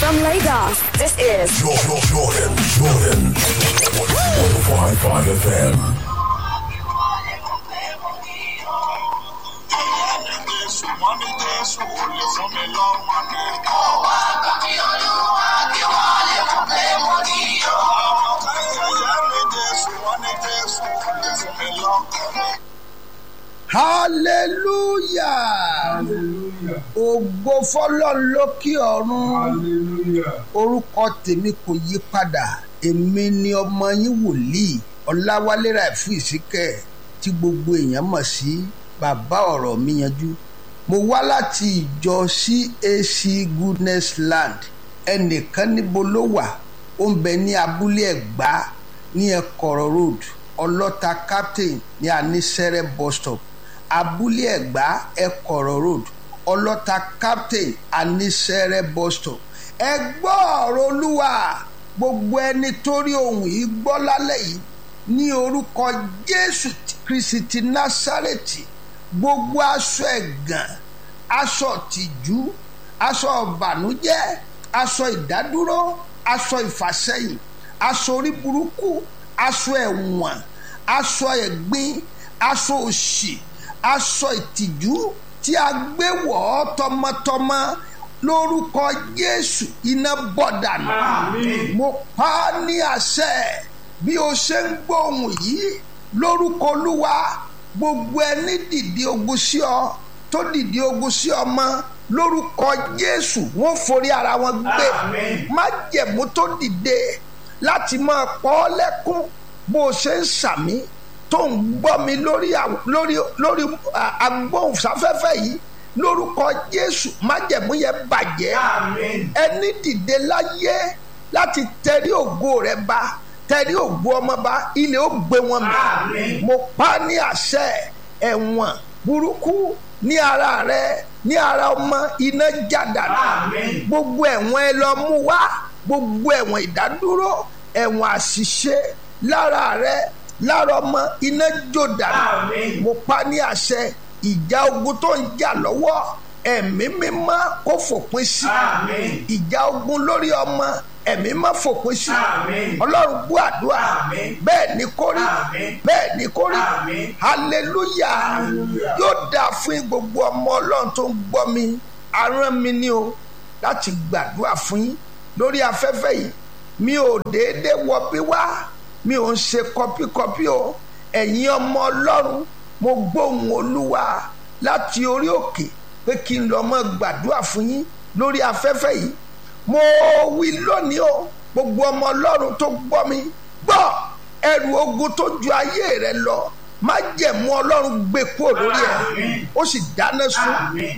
From Lagos, this is Jordan, Jordan, Jordan. 105.5 FM. hallelujah ògo fọlọ́run lókè ọ̀run orúkọ tèmi kò yí padà èmi ni ọmọ yín wòlíì ọláwálé ràìfù ìsíkẹ́ tí gbogbo èèyàn mọ̀ sí bàbá ọ̀rọ̀ mi yanjú mo wá láti ìjọ cac goodness land ẹnìkan níbo ló wà ó ń bẹ ní abúlé ẹ̀gbá ní ẹ̀kọ́rọ̀ road ọlọ́ta captain ní anísẹ́rẹ́ bus stop abúlé ẹ̀gbá ẹ̀kọ́rọ̀ road ọlọ́ta captain anísẹ́rẹ́ bus stop ẹ gbọ́ ọ̀rọ̀ olúwa gbogbo ẹni tó rí ohun yìí gbọ́ lálẹ́ yìí ní orúkọ jésù kristi násárẹ́tì gbogbo aṣọ ẹ̀gàn aṣọ tìjú aṣọ ìbànújẹ́ aṣọ ìdádúró aṣọ ìfàsẹ́yìn aṣọ orí burúkú aṣọ ẹ̀wọ̀n aṣọ ẹ̀gbin aṣọ òṣì aṣọ ìtìjú tí a gbé wọ̀ ọ́ tọmọtọmọ lórúkọ jésù iná bọ̀ dànù mo pa á ní àṣẹ bí o ṣe ń gbóhùn yìí lórúkọ olúwa gbogbo ẹni dìde ogun sí ọ tó dìde ogun sí ọmọ lórúkọ jésù wọn forí ara wọn gbé májẹ̀mú tó dìde láti máa pọ́ ọ́ lẹ́kún bó o ṣe ń sàmí tó ń gbọ́ mi lórí lórí lórí agbóhùnsáfẹ́fẹ́ yìí lórúkọ jésù májẹ̀mú yẹn bàjẹ́ ẹni dìde láyé láti tẹrí ògo rẹ bá tẹrí ògo ọmọ bá ilé ó gbé wọn mi mo pa ní àṣẹ ẹ̀wọ̀n burúkú ní ara rẹ ní ara ọmọ iná jàdánù gbogbo ẹ̀wọ̀n ẹ lọ mú wá gbogbo ẹ̀wọ̀n ìdádúró ẹ̀wọ̀n àṣìṣe lára rẹ lára ọmọ iná jò dànù mo pa ní àṣẹ ìjà ogun tó ń jà lọ́wọ́ ẹ̀mí mímọ́ kó fòpin sí ìjà ogun lórí ọmọ ẹ̀mí má fòpin sí ọlọ́run gbọ́ àdúrà bẹ́ẹ̀ ni kó rí bẹ́ẹ̀ ni kó rí hallelujah yóò dáa fún gbogbo ọmọ ọlọ́run tó ń gbọ́ mi aràn mi ni o láti gbàdúrà fún yín lórí afẹ́fẹ́ yìí mi ò déédéé wọ bí wá mi ò ń ṣe kọpíkọpí o ẹ̀yin ọmọ ọlọ́run mo gbóhùn olúwa láti orí òkè pé kí n lọ mọ́ gbàdúrà fún yín lórí afẹ́fẹ́ yìí mo wí lónìí o gbogbo ọmọ ọlọ́run tó gbọ́ mi gbọ́ ẹrù ogun tó ju ayé rẹ lọ má jẹ̀mú ọlọ́run gbé kúrò lórí ẹ̀ ó sì dáná sun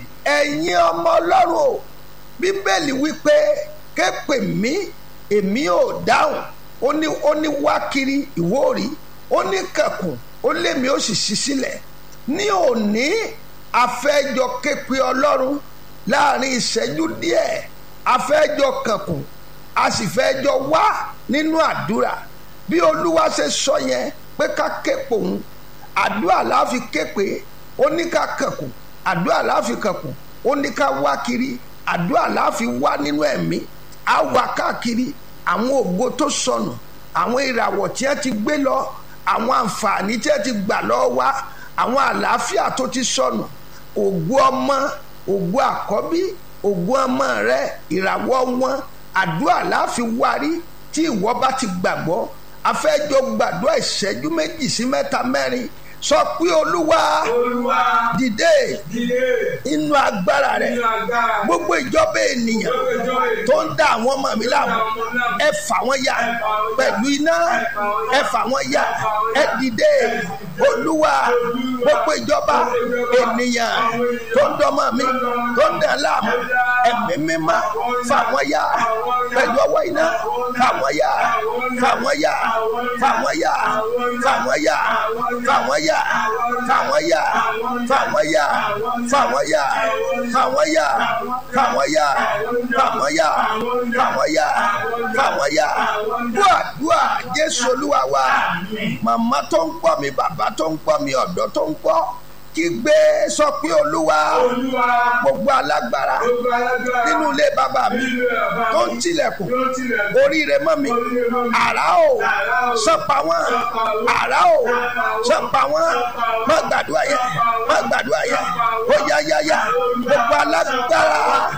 ẹ̀yin ọmọ ọlọ́run o bíbélì wípé képe mi èmi ò dáhùn ó ní ó ní wá kiri ìwóòrí ó ní kẹkùn ó lémi ó sì ṣí sílẹ̀ ní òní afẹ́jọ képe ọlọ́run láàrin ìṣẹ́jú díẹ̀ afẹ́jọ kẹkùn a sì fẹ́jọ wá nínú àdúrà bí olúwa ṣe sọ yẹn pé ká képe òun àdúrà láfi képe ó ní ká kẹkùn àdúrà láfi kẹkùn ó ní ká wá kiri àdúrà láfi wá nínú ẹ̀mí á wá káàkiri àwọn ògo tó sọnù àwọn ìràwọ̀ tí wọ́n ti gbé lọ àwọn àǹfààní tí wọ́n ti gbà lọ́wọ́ wa àwọn àlàáfíà tó ti sọnù ògo ọmọ ògo àkọ́bí ògo ọmọ rẹ ìràwọ̀ wọn àdúrà láàfin wárí tí ìwọ bá ti gbàgbọ́ afẹ́jọ gbàdúrà ìṣẹ́jú méjì sí mẹ́ta mẹ́rin sọ pé olúwa dìde inú agbára rẹ gbogbo ìjọba ènìyàn tó ń dá àwọn ọmọ mi láàmú ẹ fà wọ́n ya pẹ̀lú iná ẹ fà wọ́n ya ẹ dìde olúwa gbogbo ìjọba ènìyàn tó ń dọ́mọ mi tó ń dá láàmú ẹ̀mí mímá fà wọ́n ya pẹ̀lú ọwọ́ iná fà wọ́n ya fà wọ́n ya fà wọ́n ya fà wọ́n ya fà wọ́n ya yà fàwọn yà fàwọn yà fàwọn yà fàwọn yà fàwọn yà fàwọn yà fàwọn yà fàwọn yà dùà dùà jésù olúwa wa màmá tó ń gbọ́ mi bàbá tó ń gbọ́ mi ọ̀dọ́ tó ń gbọ́ kígbe sọ pé olúwa Olúwa. gbogbo alágbára Gbogbo alágbára. nínú ilé bàbá mi Nínú ilé bàbá tó mi. ń tilẹ̀kùn Tó ń tilẹ̀kùn. oríire mọ́ mi Oríire mọ́ mi. àrá o Àrá o. sọpa wọn Sọ́pa wọn. àrá o Sọ́pa wọn. sọpa wọn Sọ́pa wọn. má gbàdúrà yẹ Sọ́pa wọn. má gbàdúrà yẹ Sọ́pa ó wọn. yá yá yá gbogbo alágbára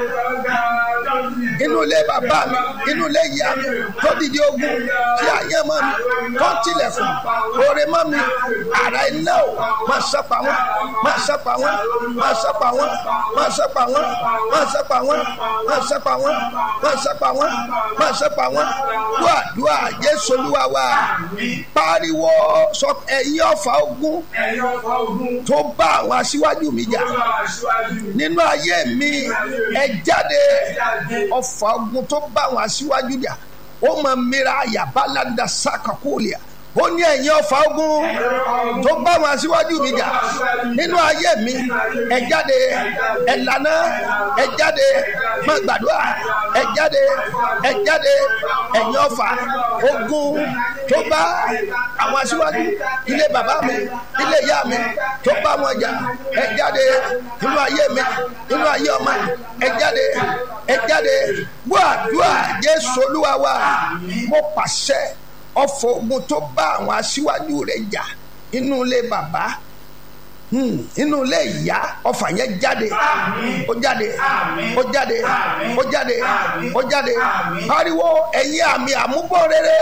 inú ilé bàbá mi inú ilé ìyá mi tó dìde ogun tí àyè mọ́ mi tó tilẹ̀kùn oore mọ́ mi àrà iná o má sọpa wọn má sọpa wọn má sọpa wọn má sọpa wọn má sọpa wọn má sọpa wọn má sọpa wọn má sọpa wọn wá àdúrà Jésù Olúwa wa pariwo sọ ẹ̀yin ọ̀fà ogun Ẹ̀yin ọ̀fà ogun. tó bá àwọn aṣíwájú mi jà Tó bá aṣíwájú mi. nínú ayé mi ẹ jáde ọfà ogun tó bá àwọn aṣíwájú jà ó mọ mìíràn àyàbálàdà sàkàkúlìà ó ní ẹ̀yin ọfà ogun tó bá àwọn aṣíwájú mi jà nínú ayé mi ẹ jáde ẹ lànà ẹ jáde má gbàdúrà ẹ jáde ẹ jáde ẹ̀yin ọfà ogun tó bá àwọn aṣíwájú ilé bàbá mi ilé ìyá mi tó bá wọn jà ẹ jáde nínú ayé mi nínú ayé ọmọ ẹ jáde ẹ jáde gbọ́ àdúrà Jésù Olúwa wa mo pàṣẹ ọ̀fọ̀ ogun tó bá àwọn aṣíwájú rẹ̀ jà inú ilé bàbá Hmm, inú ilé ìyá ọfà yẹn jáde ó jáde ó jáde ó jáde ó jáde pariwo ẹ̀yin àmì àmúbọ̀ rere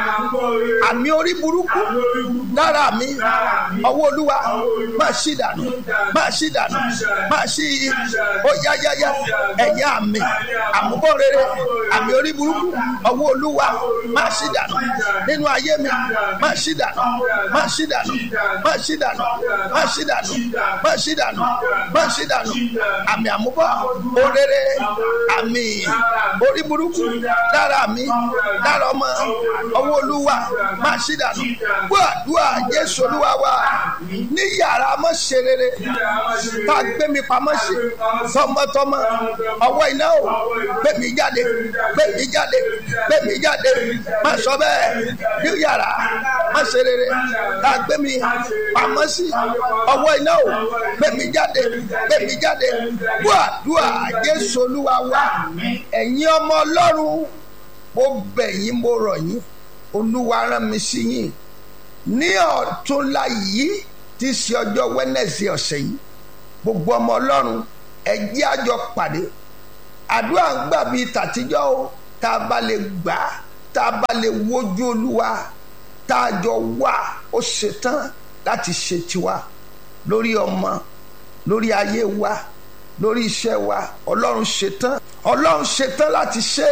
àmì orí burúkú lára mi ọwọ́ olúwa máa ṣí dànù máa ṣí dànù máa ṣí ó yáyáyá ẹ̀yin àmì àmúbọ̀ rere àmì orí burúkú ọwọ́ olúwa máa ṣí dànù nínú ayé mi máa ṣí dànù máa ṣí dànù máa ṣí dànù máa ṣí dànù máa ṣí dànù máa ṣí dànù àmì àmúbọ̀ orere àmì orí burúkú lára mi lára ọmọ ọwọ́ olúwa máa ṣí dànù gbọ́ àdúrà jésù olúwa wa ní yàrá mọ́ ṣe rere tá a gbé mi pamọ́ sí tọmọtọmọ ọwọ́ iná o gbé mi jáde gbé mi jáde gbé mi jáde má sọ bẹ́ẹ̀ ní yàrá má ṣe rere tá a gbé mi pamọ́ sí ọwọ́ iná o gbé mi jáde gbé mi jáde gbọ́ àdúrà jésù olúwa wa ẹ̀yin ọmọ ọlọ́run mo bẹ̀ yín mo rọ̀ yín olúwa rán mi sí yín ní ọ̀túnla yìí tí í ṣe ọjọ́ wẹ́nẹ̀sì ọ̀sẹ̀ yìí gbogbo ọmọ ọlọ́run ẹ jẹ́ a jọ pàdé àdúrà ń gbà bíi tàtijọ́ o tá a bá lè gbà á tá a bá lè wojú olúwa tá a jọ wà ó ṣetán láti ṣe tiwa lórí ọmọ lórí ayé wa lórí iṣẹ́ wa ọlọ́run ṣetán ọlọ́run ṣetán láti ṣe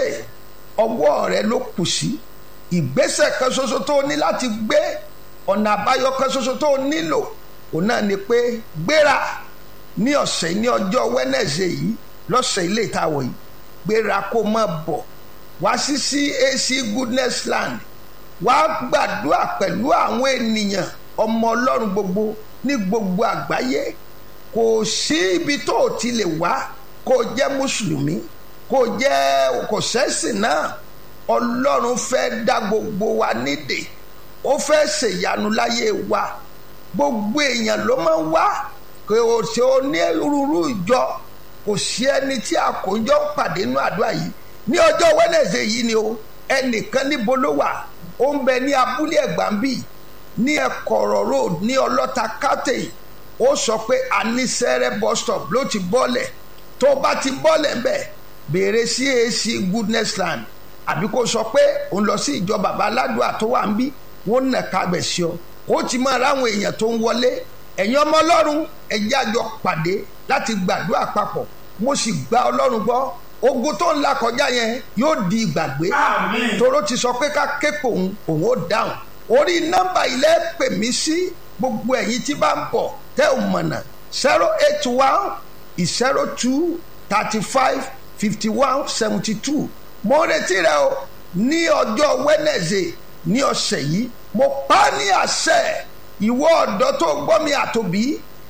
ọwọ́ rẹ ló kù sí ìgbésẹ̀ kan ṣoṣo tó o ní láti gbé ọ̀nà àbáyọ kan ṣoṣo tó o nílò òun náà ni pé gbéra ní ọ̀sẹ̀ ní ọjọ́ wẹ́nẹ̀sẹ̀ yìí lọ́sẹ̀ ilé ìtawọ̀ yìí gbéra kó má bọ̀ wá sí CAC goodness land wá gbàdúrà pẹ̀lú àwọn ènìyàn ọmọ ọlọ́run gbogbo ní gbogbo àgbáyé kò sí ibi tó o ti lè wá kó o jẹ́ mùsùlùmí kó o jẹ́ kò sẹ́sìn náà ọlọ́run fẹ́ dá gbogbo wa nídè ó fẹ́ ṣèyanu láyé wa gbogbo èèyàn ló máa ń wá kò sí onírúurú ìjọ kò sí ẹni tí àkójọ pàdé nínú àdúrà yìí ní ọjọ́ wẹ́nẹ̀sẹ̀ yìí ni o ẹnìkan níbo ló wà ó ń bẹ ní abúlé ẹ̀gbámbì ní ẹ̀kọ̀rọ̀ road ní ọlọ́ta kátẹ́ ó sọ pé anisẹ́rẹ́ bus stop ló ti bọ́lẹ̀ tó bá ti bọ́lẹ̀ ń bẹ̀ béèrè CAC goodness land àbí kó sọ pé òun lọ sí ìjọ bàbá aládùá tó wà ń bí wọn nà kábẹ̀ sí ọ ó ti máa ráwọn èèyàn tó ń wọlé ẹ̀yin ọmọ ọlọ́run ẹ̀jẹ̀ àjọ pàdé láti gbàdúrà papọ̀ mo sì gba ọlọ́run gbọ́ ogun tó ń la kọjá yẹn yóò di ìgbàgbé toró ti sọ pé ká képe òun òun ó dáhùn orí nọ́mbà ilé pè mí sí gbogbo ẹ̀yin tí bá ń bọ̀ tẹ́ ò mọ̀nà zero eight one zero two thirty five fifty one seventy two mo retí rẹ o ní ọjọ́ Wednesday ní ọ̀sẹ̀ yìí mo pa á ní àṣẹ ìwọ ọ̀dọ́ tó gbọ́ mi àtòbí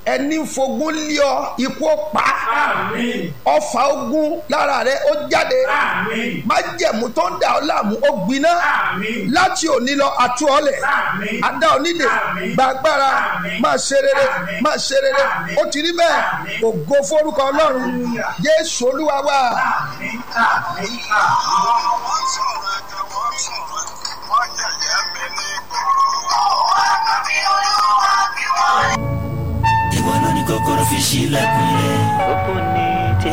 ẹni fogún lé ọ ikú ó pa Àmín. ọfà ogun lára rẹ ó jáde Àmín. májẹ̀mú tó ń dà ọ́ láàmú ó gbiná Àmín. láti òní lọ àtú ọlẹ̀ Àmín. adá onídè Àmín. gbàgbára Àmín. máa ṣe rere Àmín. máa ṣe rere Àmín. ó ti rí bẹ́ẹ̀ Àmín. ògo forúkọ ọlọ́run Hallelujah. jésù olúwa wa Àmín. Àmín. Àmín. wọ́n sọ̀rọ̀ ẹ̀jẹ̀ wọ́n sọ̀rọ̀ wọ́n yẹ̀yẹ́ mi ní gbòòrò. ìwọ ló ní kókóró fi ṣílẹ̀kùn ilé. Òpó ni